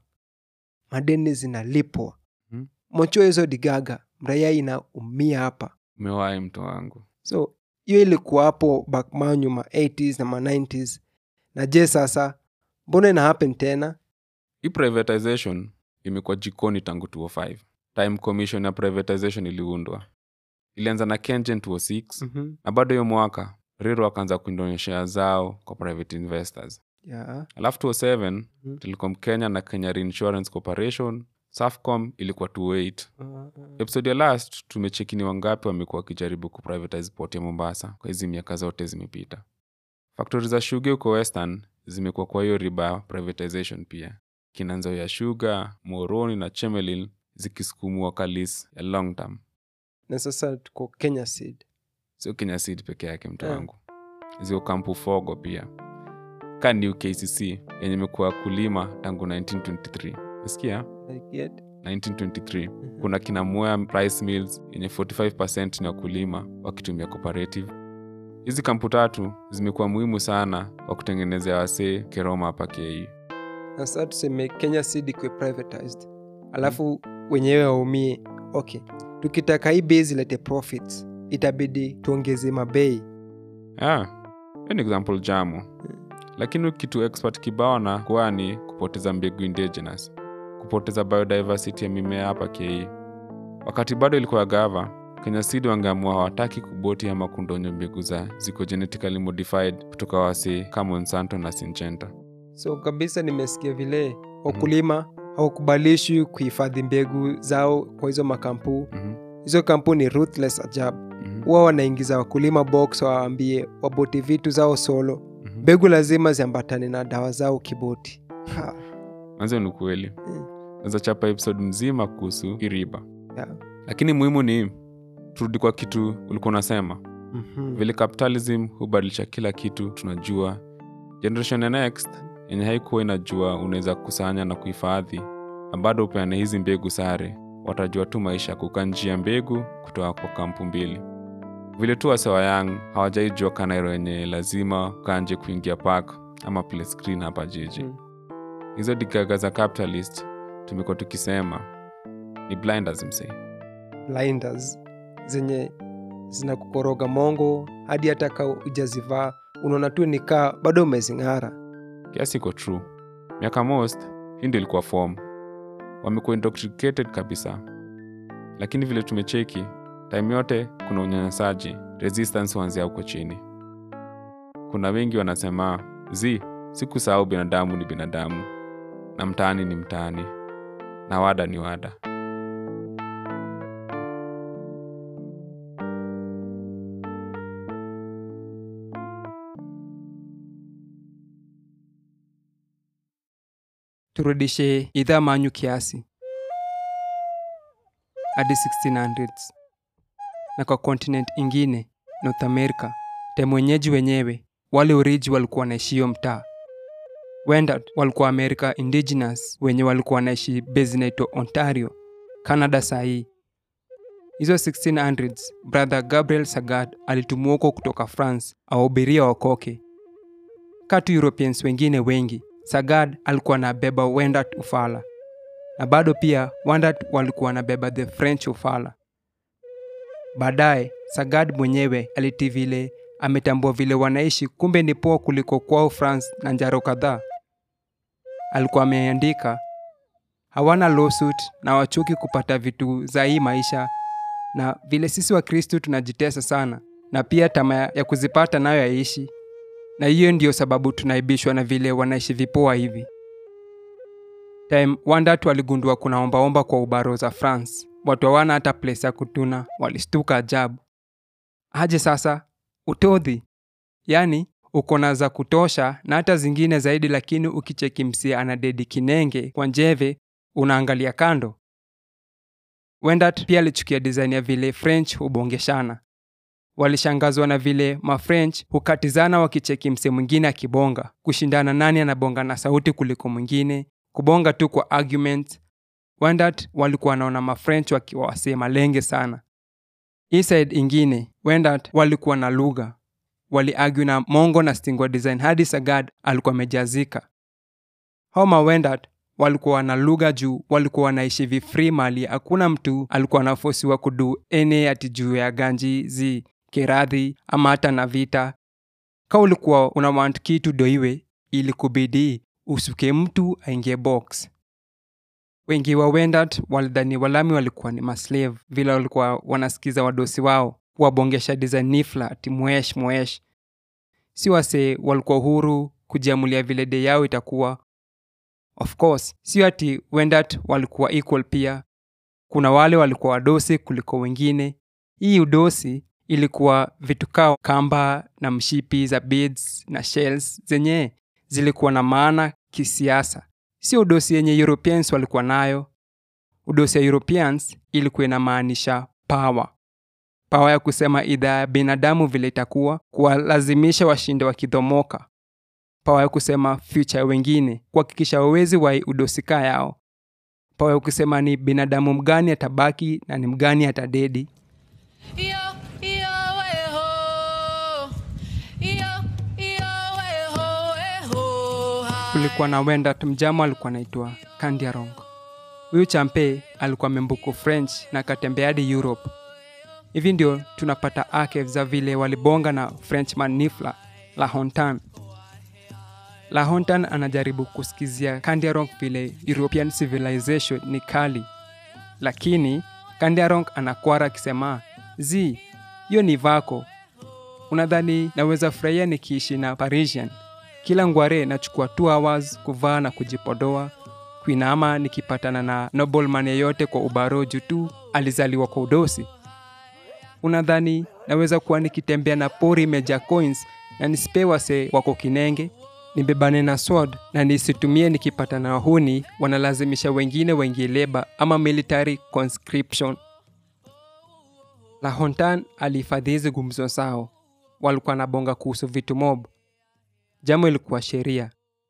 madeni zinalipwa Mhm. mochua hizo digaga mraia inaumia hapa umewahi mto wangu so hiyo ilikuwa hapo bakmanyu ma 80s na ma 90s na je sasa mbona ina happen tena hii privatization imekuwa jikoni tangu 205 time commission ya privatization iliundwa ilianza na kengen 206 mm-hmm. na bado hiyo mwaka riro akaanza kuindonyeshea zao kwa private investors yeah. alafu 207 Mhm. telecom kenya na kenya reinsurance corporation safcom ilikuwa 28 episode ya last tumechekini wangapi wamekuwa wakijaribu kuprivatize port ya mombasa kwa hizi miaka zote zimepita faktori za shuga huko western zimekuwa kwa hiyo riba ya privatization pia kinanzo ya shuga moroni na chemelil zikisukumua kalis ya long term na sasa tuko kenya seed sio kenya seed peke yake mtu Yeah. wangu ziko kampu fogo pia ka new kcc yenye imekuwa kulima tangu 1923 nasikia I get. 1923 kuna kina Mwea rice mills yenye 45 ni wakulima wakitumia cooperative hizi kampu tatu zimekuwa muhimu sana kwa kutengenezea wasee keroma hapa kei na sasa tuseme kenya seed ikuwe privatized alafu wenyewe waumie okay tukitaka hii base ilete profits itabidi tuongeze mabei yeah. hiyo ni example jamo lakini kitu expert kibao na kuwa ni kupoteza mbegu indigenous kupoteza biodiversity ya mimea hapa kei wakati bado ilikuwa gava kenya seed wangeamua hawataki kuboti ama kundonyo mbegu za ziko genetically modified kutoka wasee kama monsanto na sinchenta so kabisa nimesikia vile wakulima hawakubalishwi kuhifadhi mbegu zao kwa hizo makampuu Mhm, hizo kampuni ruthless ajab mhm, huwa wanaingiza wakulima box wawaambie waboti vitu zao solo mhm. mbegu lazima ziambatane na dawa zao kiboti ha, manze ni ukweli Mm. naweza chapa episode mzima kuhusu iriba yeah. lakini muhimu ni turudi kwa kitu ulikuwa unasema Mhm. vile capitalism hubadilisha kila kitu tunajua generation ya next yenye haikuwa inajua unaweza kusanya na kuhifadhi na bado upeane hizi mbegu sare watajua tu maisha ya kukaa njia mbegu kutoka kwa kampu mbili vile tu wasewa yang hawajaijua kanairo yenye lazima ukanje kuingia park ama play screen hapa jiji Mm. hizo digaga za capitalist tumekuwa tukisema ni blinders msee blinders zenye zinakukoroga mongo hadi hata ka ujazivaa unaona tu nikaa bado umezing'ara kiasi iko true miaka most hii ndio ilikuwa form wamekuwa intoxicated kabisa lakini vile tumecheki time yote kuna unyanyasaji resistance huanzia huko chini kuna wengi wanasema zi sikusahau binadamu ni binadamu na mtaani ni mtaani na wada ni wada turudishe idhaa manyu kiasi hadi 1600s na kwa continent ingine north america time wenyeji wenyewe wale uriji walikuwa wanaishio mtaa wendat walikuwa america indigenous wenye walikuwa wanaishi base inaitwa ontario canada sahii hizo 1600s brother gabriel sagad alitumwa huko kutoka france awahubiria wakoke katu europeans wengine wengi sagad alikuwa anabeba wendat ufala na bado pia wendat walikuwa wanabeba the french ufala baadaye sagad mwenyewe aliti vile ametambua vile wanaishi kumbe ni poa kuliko kwao france na njaro kadhaa alikuwa ameandika hawana lawsuit na wachuki kupata vitu za hii maisha na vile sisi wa kristu tunajitesa sana na pia tamaa ya kuzipata nayo yaishi na hiyo ndiyo sababu tunaibishwa na vile wanaishi vipoa hivi time wandatu waligundua kuna ombaomba kwa ubaro za france watu hawana hata place ya kutuna walistuka ajabu aje sasa utodhi yaani uko na za kutosha na hata zingine zaidi lakini ukicheki msia ana dedi kinenge kwa njeve unaangalia kando wendat pia alichukia design ya vile french hubongeshana walishangazwa na vile mafrench hukatizana wakicheki mse mwingine akibonga kushindana nani anabonga na sauti kuliko mwingine kubonga tu kwa argument wendat walikuwa wanaona mafrench wakiwa wasee malenge sana hii side ingine wendat walikuwa na lugha waliargue na mongo na stingwa design hadi sagad alikuwa amejazika hao mawendat walikuwa na lugha juu walikuwa wanaishi vifree mali hakuna mtu alikuwa anafosiwa kudu ene ati juu ya ganji zi kiradhi ama hata na vita ka ulikuwa una want kitu doiwe ili kubidi usuke mtu aingie box wengi wa wendat walidhani walami walikuwa ni maslave vile walikuwa wanasikiza wadosi wao wabongesha design nifla ati mwesh mwesh si wase walikuwa huru kujiamulia vile de yao itakuwa of course sio ati wendat walikuwa equal pia kuna wale walikuwa wadosi kuliko wengine hii udosi ilikuwa vitu kao kamba na mshipi za beads na shells zenye zilikuwa na maana kisiasa sio udosi yenye europeans walikuwa nayo udosi ya europeans ilikuwa inamaanisha power pawa ya kusema idhaa ya binadamu vile itakuwa kuwalazimisha washinde wakidhomoka pawa ya kusema future ya wengine kuhakikisha wawezi wa udosika yao pawa ya kusema ni binadamu mgani atabaki na ni mgani atadedi Yo, yo, eh, ho. Yo, yo, eh, ho, eh, ho, ha. kulikuwa na wendat mjamo alikuwa anaitwa kandiarong huyu champe alikuwa membuku french na akatembea hadi europe hivi ndio tunapata archives za vile walibonga na frenchman nifla la hontan la hontan anajaribu kusikizia kandiarong vile european civilization ni kali lakini kandiarong anakwara akisema zi hiyo ni vako unadhani naweza furahia nikiishi na parisian kila ngware nachukua 2 hours kuvaa na kujipodoa kuinama nikipatana na nobleman yeyote kwa ubaroju tu alizaliwa kwa udosi unadhani naweza kuwa nikitembea na pori meja coins na nisipe wase wako kinenge nibebane na sword na nisitumie nikipatana na wahuni wanalazimisha wengine waingie leba ama military conscription la hontan alihifadhi hizi gumzo zao walikuwa na bonga kuhusu vitu mob jambo ilikuwa sheria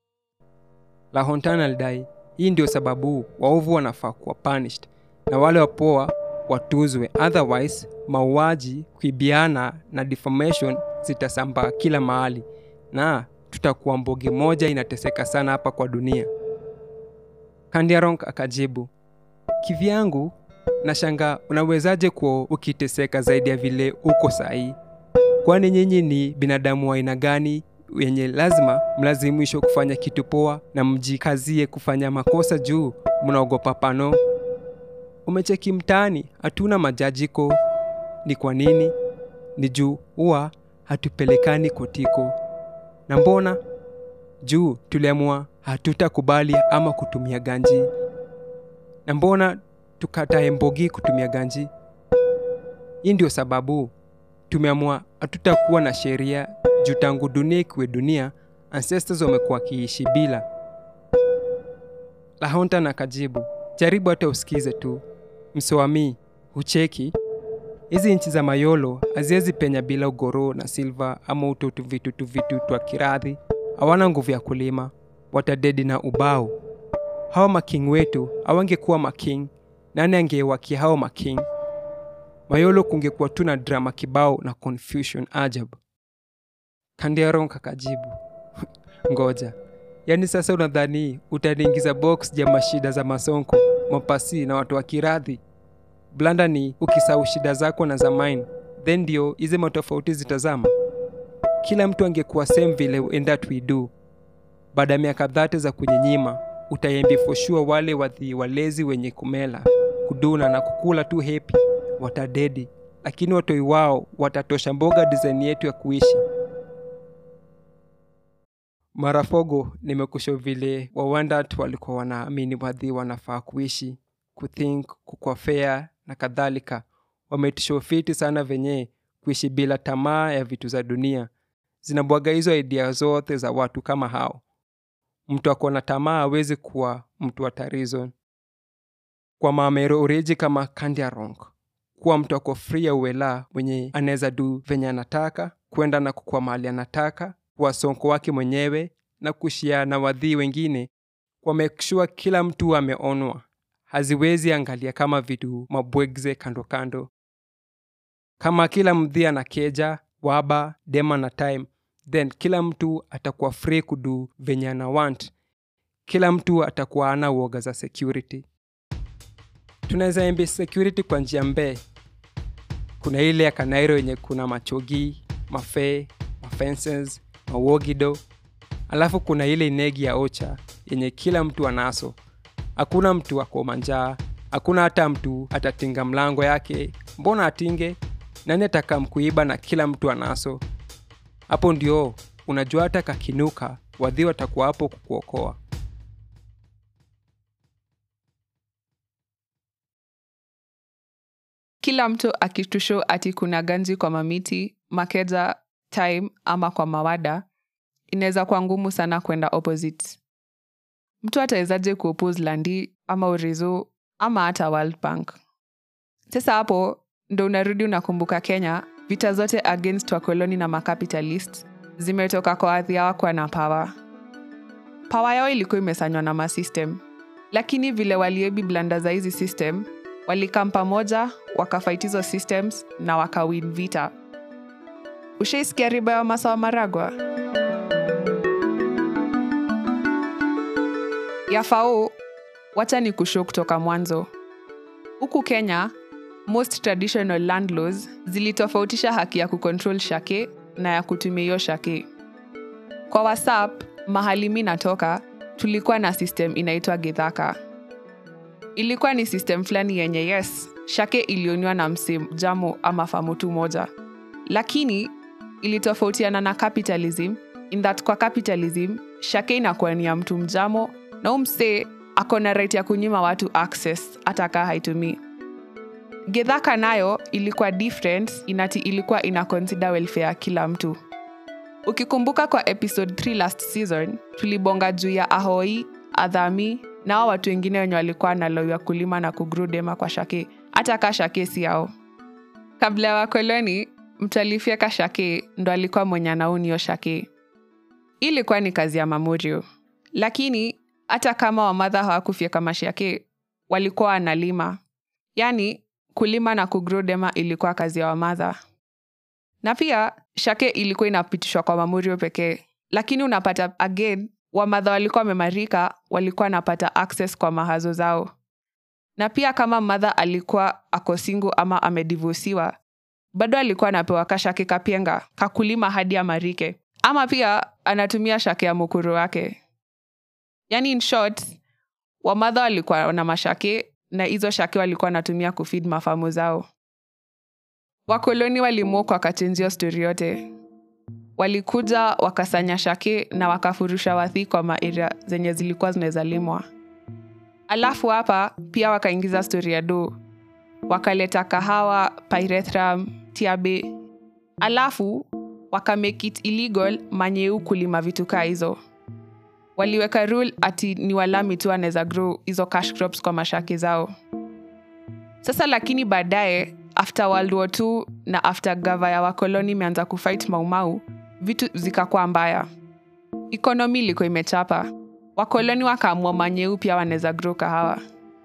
la hontan alidai hii ndio sababu waovu wanafaa kuwa punished na wale wapoa watuzwe otherwise mauaji kuibiana na defamation zitasambaa kila mahali na tutakuwa mbogi moja inateseka sana hapa kwa dunia kandiarong akajibu kivyangu na shanga unawezaje kuwa ukiteseka zaidi ya vile uko sahii kwani nyinyi ni binadamu wa aina gani wenye lazima mlazimishwe kufanya kitu poa na mjikazie kufanya makosa juu mnaogopa pano umecheki mtaani hatuna majajiko ni kwa nini ni juu huwa hatupelekani kotiko na mbona juu tuliamua hatutakubali ama kutumia ganji na mbona tukatae mbogi kutumia ganji hii ndio sababu tumeamua hatutakuwa na sheria juu tangu dunia ikiwe dunia ancestors wamekuwa wakiishi bila lahonta na kajibu jaribu hata usikize tu msoami hucheki hizi nchi za mayolo haziwezi penya bila ugoro na silva ama utotu vitu tu vitu twa kiradhi hawana nguvu ya kulima watadedi na ubao hawa making wetu hawangekuwa making nani angewakia hao making mayolo kungekuwa tu na drama kibao na confusion ajabu kandiaron kakajibu ngoja yaani sasa unadhani utaniingiza box ja mashida za masonko mapasi na watu wa kiradhi blanda ni ukisahau shida zako na za mine then ndio hizi matofauti zitazama kila mtu angekuwa same vile in that we do baada ya miaka dhate za kunyenyima utayembi for sure wale wadhi walezi wenye kumela kuduna na kukula tu hepi watadedi lakini watoi wao watatosha mboga design yetu ya kuishi marafogo nimekusho vile wawandat walikuwa wanaamini wadhi wanafaa kuishi kuthink kukwa fair na kadhalika wametishofiti sana venye kuishi bila tamaa ya vitu za dunia zinabwaga hizo idea zote za watu kama hao mtu ako na tamaa awezi kuwa mtu wa tarizon kwa mamero ureji kama kandiarong kuwa mtu ako free ya uwela mwenye anaweza du venye anataka kwenda na kukua mahali anataka kuwa sonko wake mwenyewe na kushia na wadhii wengine kwa make sure kila mtu ameonwa haziwezi angalia kama vitu mabwegze kando kando kama kila mdhia na keja waba dema na time then kila mtu atakuwa free kudu venye ana want kila mtu atakuwa ana uoga za security tunaweza embe security kwa njia mbee kuna ile ya kanairo yenye kuna machogi mafee mafences mawogido alafu kuna ile inegi ya ocha yenye kila mtu anaso hakuna mtu ako manjaa hakuna hata mtu atatinga mlango yake mbona atinge nani atakamkuiba na kila mtu anaso hapo ndio unajua hata kakinuka wadhi watakuwa hapo kukuokoa kila mtu akitusho ati kuna ganji kwa mamiti makeja time ama kwa mawada inaweza kuwa ngumu sana kwenda opposite mtu atawezaje kuoppose landi ama urizu ama hata world bank sasa hapo ndo unarudi unakumbuka kenya vita zote against wakoloni na macapitalist zimetoka kwa ardhi yao kwa na pawa pawa yao ilikuwa imesanywa na masystem lakini vile waliebi blanda za hizi system walikam pamoja wakafight hizo systems na wakawin vita ushaisikia riba ya masawa maragwa yafao wacha ni kusho kutoka mwanzo huku kenya most traditional land laws zilitofautisha haki ya kucontrol shake na ya kutumia hiyo shake kwa whatsapp mahali mi natoka tulikuwa na system inaitwa gidhaka ilikuwa ni system fulani yenye yes shake ilioniwa na msim jamo ama famutu moja lakini ilitofautiana na capitalism in that kwa capitalism shake inakuwa ni ya mtu mjamo na umsee ako na right ya kunyima watu access hata kaa haitumii gedhaka nayo ilikuwa different inati ilikuwa ina consider welfare ya kila mtu ukikumbuka kwa episode 3 last season tulibonga juu ya ahoi adhami na hao watu wengine wenye walikuwa na low ya kulima na kugrudema kwa shake hata kaa shake si yao kabla ya wakoloni mtu alifyeka shake ndo alikuwa mwenye anaunio shake Hii ilikuwa ni kazi ya mamurio lakini hata kama wamadha hawakufyeka mashake walikuwa wanalima yaani kulima na kugrodema ilikuwa kazi ya wamadha na pia shake ilikuwa inapitishwa kwa mamurio pekee lakini unapata again wamadha walikuwa wamemarika walikuwa wanapata access kwa mahazo zao na pia kama madha alikuwa ako single ama amedivosiwa bado alikuwa anapewa kashake kapienga kakulima hadi amarike ama pia anatumia shake ya mukuru wake yani in short wamadha walikuwa na mashake na hizo shake walikuwa wanatumia kufid mafamu zao wakoloni walimwokwa wakachenjia stori yote walikuja wakasanya shake na wakafurusha wathi kwa maeria zenye zilikuwa zinaweza limwa alafu hapa pia wakaingiza stori ya do wakaleta kahawa pyrethrum tiabe alafu wakamake it illegal manyeu kulima vitu kaa hizo waliweka rule ati ni walami tu anaweza grow hizo cash crops kwa mashaki zao sasa lakini baadaye after world war ii na after gava ya wakoloni imeanza kufight maumau vitu zikakuwa mbaya ikonomi ilikuwa imechapa wakoloni wakaamua manyeu pia wanaweza grow kahawa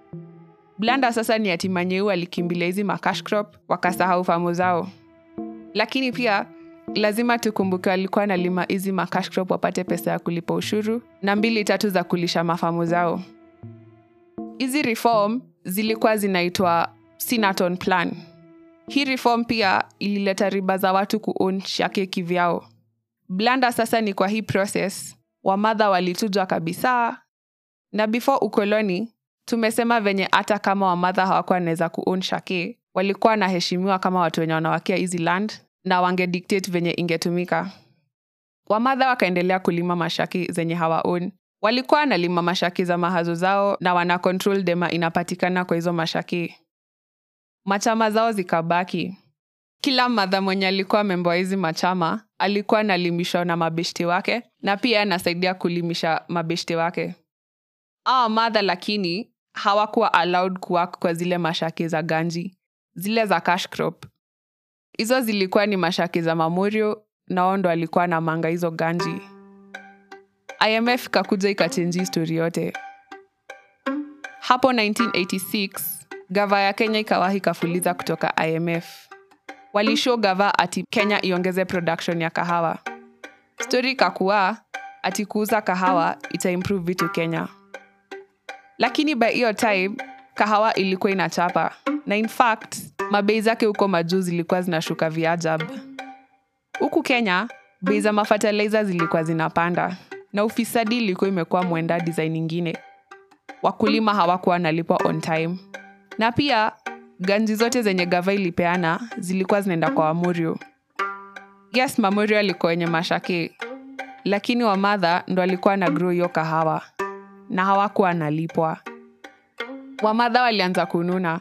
blanda sasa ni ati manyeu alikimbilia hizi makash crop wakasahau famu zao lakini pia lazima tukumbuke walikuwa nalima hizi makash crop wapate pesa ya kulipa ushuru na mbili tatu za kulisha mafamu zao hizi reform zilikuwa zinaitwa sinaton plan hii reform pia ilileta riba za watu kuon shake kivyao blanda sasa ni kwa hii process wamadha walitujwa kabisa na before ukoloni tumesema venye hata kama wamadha hawakuwa wanaweza kuon shake walikuwa wanaheshimiwa kama watu wenye wanawakia hizi land na wangedictate venye ingetumika wamadha wakaendelea kulima mashaki zenye hawaon walikuwa wanalima mashaki za mahazo zao na wana control dema inapatikana kwa hizo mashaki machama zao zikabaki kila madha mwenye alikuwa membo wa hizi machama alikuwa analimishwa na mabeshte wake na pia anasaidia kulimisha mabeshte wake awa madha lakini hawakuwa allowed kuwak kwa zile mashaki za ganji zile za cash crop hizo zilikuwa ni mashaki za mamorio na wao ndo alikuwa na manga hizo ganji imf ikakuja ikachenji histori yote hapo 1986 gava ya kenya ikawahi kafuliza kutoka imf walishow gava ati kenya iongeze production ya kahawa stori ikakuwa ati kuuza kahawa itaimprove vitu kenya lakini by hiyo time kahawa ilikuwa inachapa na in fact mabei zake huko majuu zilikuwa zinashuka viajab huku kenya bei za mafertilizer zilikuwa zinapanda na ufisadi ilikuwa imekuwa mwenda design ingine wakulima hawakuwa wanalipwa on time na pia ganji zote zenye gava ilipeana zilikuwa zinaenda kwa wamurio yes mamurio alikuwa wenye mashake lakini wamadha ndo alikuwa na grow hiyo kahawa na hawakuwa analipwa wamadha walianza kununa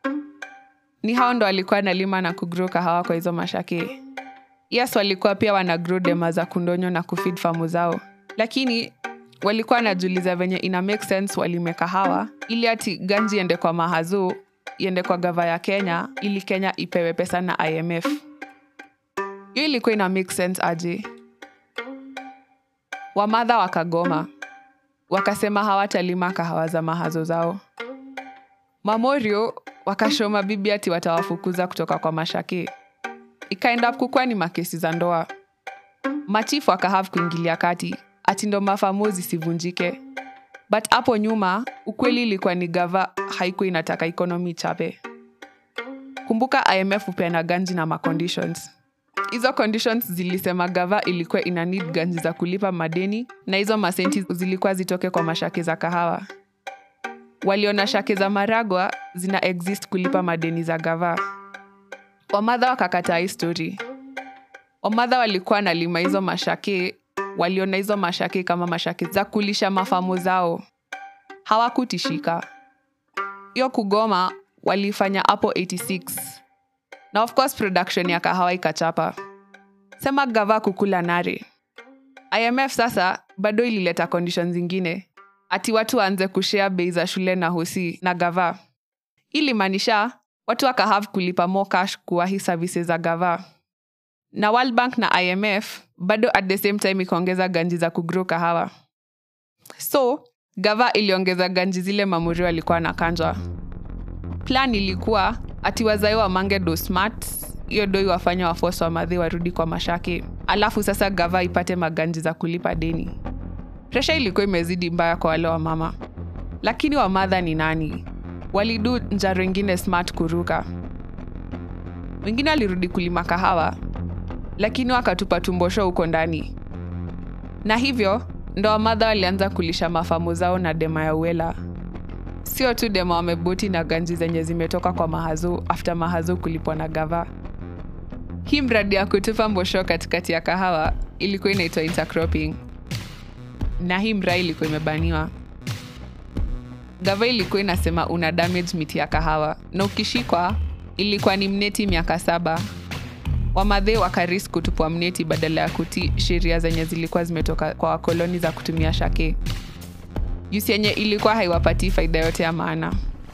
ni hao ndo walikuwa nalima na kugrow kahawa kwa hizo mashake yes walikuwa pia wana grow dema za kundonyo na kufid famu zao lakini walikuwa wanajuliza venye ina make sense walime kahawa ili ati ganji iende kwa mahazu iende kwa gava ya kenya ili kenya ipewe pesa na imf hiyo ilikuwa ina make sense aje wamadha wakagoma wakasema hawatalima kahawa za mahazo zao mamorio wakashoma bibi ati watawafukuza kutoka kwa mashake ikaenda kukuwa ni makesi za ndoa machifu akahav kuingilia kati ati ndo mafamu zisivunjike but hapo nyuma ukweli ilikuwa ni gava haikuwa inataka ikonomi chape kumbuka imf hupeana ganji na maconditions hizo conditions zilisema gava ilikuwa ina need ganji za kulipa madeni na hizo masenti zilikuwa zitoke kwa mashake za kahawa waliona shake za maragwa zina exist kulipa madeni za gava wamadha wakakataa hii story wamadha walikuwa nalima hizo mashake waliona hizo mashake kama mashake za kulisha mafamu zao hawakutishika hiyo kugoma walifanya hapo 86 na of course production ya kahawa ikachapa sema gava kukula nare imf sasa bado ilileta condition zingine ati watu waanze kushea bei za shule na hosi na gava ilimaanisha watu wakahav kulipa more cash kuwahi services za gava na world bank na imf bado at the same time ikaongeza ganji za kugrow kahawa so gava iliongeza ganji zile mamuri walikuwa na kanjwa plan ilikuwa ati wazai wamange do smart hiyo doi wafanya wafosi wa madhi warudi kwa mashake alafu sasa gava ipate maganji za kulipa deni presha ilikuwa imezidi mbaya kwa wale wa mama lakini wamadha ni nani walidu njaro ingine smart kuruka wengine walirudi kulima kahawa lakini wakatupa tumbosho huko ndani na hivyo ndo wamadha walianza kulisha mafamu zao na dema ya uela sio tu dema wamebuti na ganji zenye zimetoka kwa mahazu afta mahazu kulipwa na gava hii mradi ya kutupa mbosho katikati ya kahawa ilikuwa inaitwa intercropping na hii mraa ilikuwa imebaniwa gava ilikuwa inasema una damage miti ya kahawa na ukishikwa ilikuwa ni mneti miaka saba wamadhe wakaris kutupwa mneti badala ya kutii sheria zenye zilikuwa zimetoka kwa wakoloni za kutumia shake jusi yenye ilikuwa haiwapatii faida yote ya maana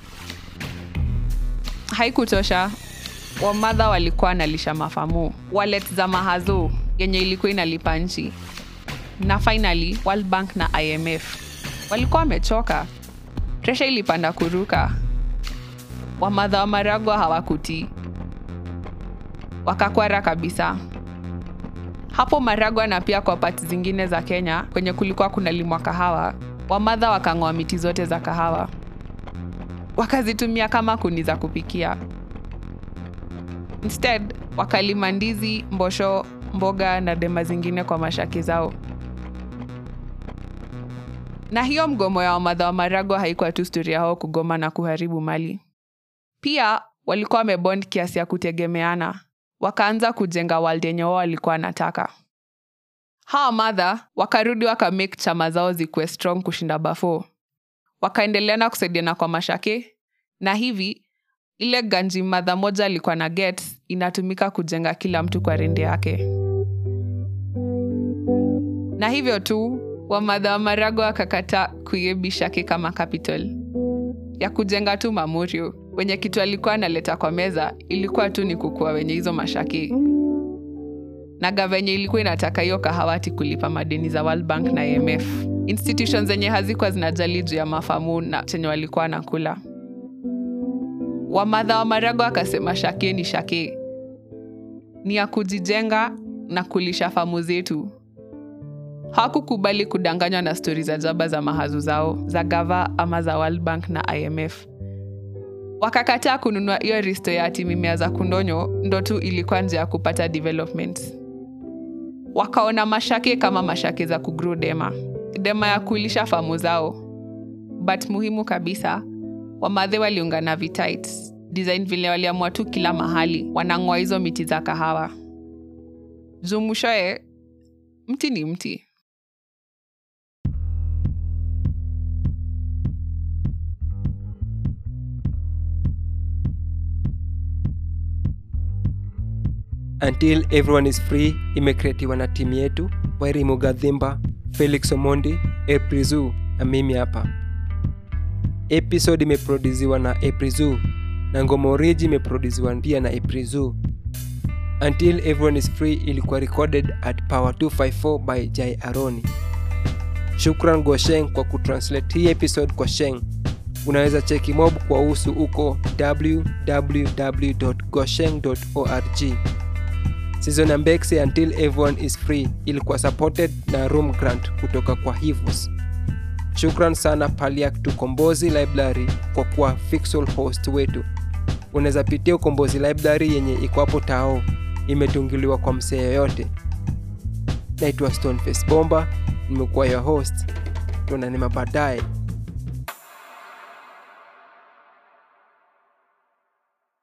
haikutosha wamadha walikuwa wanalisha mafamu walet za mahazo yenye ilikuwa inalipa nchi na finally World Bank na imf walikuwa wamechoka presha ilipanda kuruka wamadha wa maragwa hawakutii wakakwara kabisa hapo maragwa na pia kwa pati zingine za kenya kwenye kulikuwa kunalimwa kahawa wamadha wakang'oa miti zote za kahawa wakazitumia kama kuni za kupikia instead wakalima ndizi mbosho mboga na dema zingine kwa mashaki zao na hiyo mgomo ya wamadha wa maragwa haikuwa tu stori yao kugoma na kuharibu mali pia walikuwa wamebond kiasi ya kutegemeana wakaanza kujenga world yenye wao walikuwa wanataka hawa madha wakarudi wakamake chama zao zikuwe strong kushinda bafo wakaendelea na kusaidiana kwa mashake na hivi ile ganji madha moja alikuwa na get inatumika kujenga kila mtu kwa rende yake na hivyo tu wamadha wa marago wakakata kuiebishake kama capital ya kujenga tu mamurio wenye kitu alikuwa analeta kwa meza ilikuwa tu ni kukua wenye hizo mashaki na gavenye ilikuwa inataka hiyo kahawati kulipa madeni za World Bank na IMF. Institutions zenye hazikuwa zinajali juu ya mafamu na chenye walikuwa nakula. Wamadha wa Marago akasema shake ni shake, ni ya kujijenga na kulisha famu zetu. Hawakukubali kudanganywa na stori za jaba za mahazu zao za gava ama za World Bank na IMF wakakataa kununua hiyo risto ya ati mimea za kundonyo ndo tu ilikuwa njia ya kupata development wakaona mashake kama mashake za kugro dema dema ya kuilisha famu zao but muhimu kabisa wamadhe waliungana vitit design vile waliamua tu kila mahali wanang'oa hizo miti za kahawa juu mwishoe mti ni mti until everyone is free imekreatiwa na timu yetu wairi mugadhimba felix omondi eprizu na mimi hapa episode imeproduziwa na eprizu na ngoma oriji imeproduziwa pia na eprizu until everyone is free ilikuwa recorded at power 254 by jai aroni shukran gosheng kwa kutranslate hii episode kwa sheng unaweza cheki mob kwa usu uko www.gosheng.org season ya mbekse until everyone is free ilikuwa supported na room grant kutoka kwa hivos shukran sana paliak tukombozi library kwa kuwa fixal host wetu unaweza pitia ukombozi library yenye iko hapo tao imetungiliwa kwa msee yoyote naitwa stoneface bomba nimekuwa your host tuonane mabaadaye